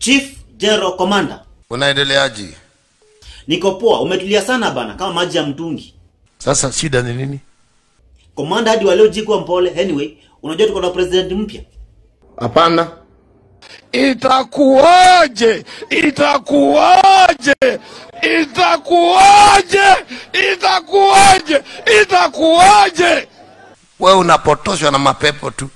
Chief General Commander. Unaendeleaje? Niko poa, umetulia sana bana kama maji ya mtungi. Sasa shida ni nini? Commander hadi waleo jikuwa mpole. Anyway, unajua tuko na president mpya. Hapana. Itakuwaje? Itakuwaje? Itakuwaje? Itakuwaje? Itakuwaje? Wewe unapotoshwa na mapepo tu.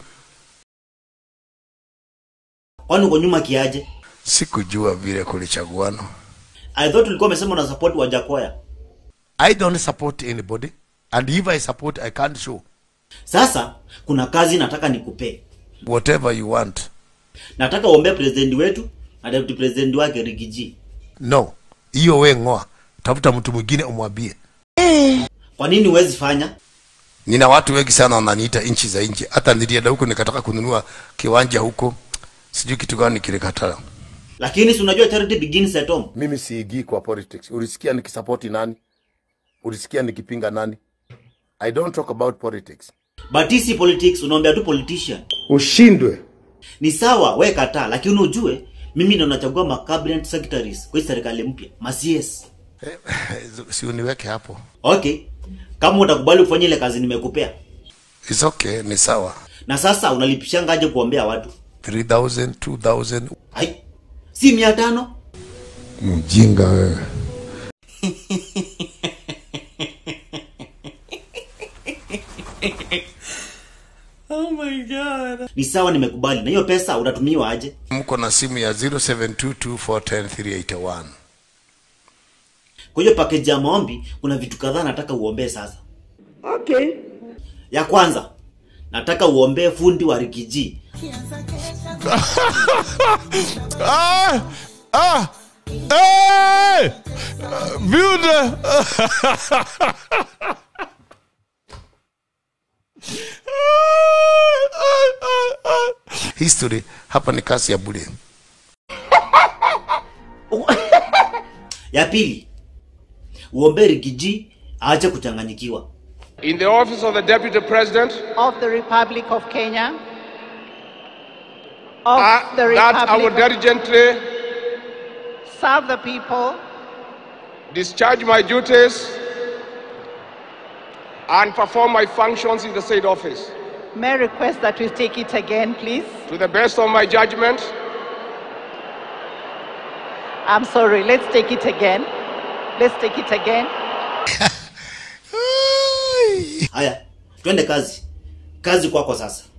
Kwani uko nyuma kiaje? Sikujua vile kulichaguana. I thought ulikuwa umesema una support Wajakoya. I don't support anybody and if I support I can't show Sasa kuna kazi nataka nikupee. whatever you want. Nataka uombee president wetu na deputy president wake Rigiji. No, hiyo we ng'oa, tafuta mtu mwingine umwambie. Kwa nini huwezi fanya? Nina watu wengi sana wananiita nchi za nje. Hata nilienda huko nikataka kununua kiwanja huko, sijui kitu gani kilikataa. Lakini si unajua charity begins at home. Mimi siigii kwa politics. Ulisikia nikisapoti nani? Ulisikia nikipinga nani? I don't talk about politics. But hii si politics, unaombea tu politician. Ushindwe. Ni sawa, we kataa, lakini ujue mimi ndo nachagua ma cabinet secretaries kwa hii serikali mpya, ma CS. si uniweke hapo. Okay, kama utakubali kufanya ile kazi nimekupea. It's okay, ni sawa. Na sasa unalipishangaje kuombea watu? 3000, 2000. Ai, si mia tano? Mjinga wewe. Ni sawa, nimekubali. Na hiyo pesa utatumiwa aje? Mko na simu ya 0722410381. Kwa hiyo package ya maombi kuna vitu kadhaa nataka uombee sasa. Okay. Ya kwanza, nataka uombee fundi wa Rigiji. Ah! Ah! Hey! Builder! History hapa ni kazi ya bure. Ya pili, uombee Rigiji aache kuchanganyikiwa. In the office of the Deputy President, of the Republic of Kenya, of I, the that I will Republic, diligently serve the people, discharge my duties and perform my functions in the said office may I request that we take it again, please. to the best of my judgment I'm sorry, let's take it again. Let's take it again. Haya, twende kazi. Kazi kwako sasa.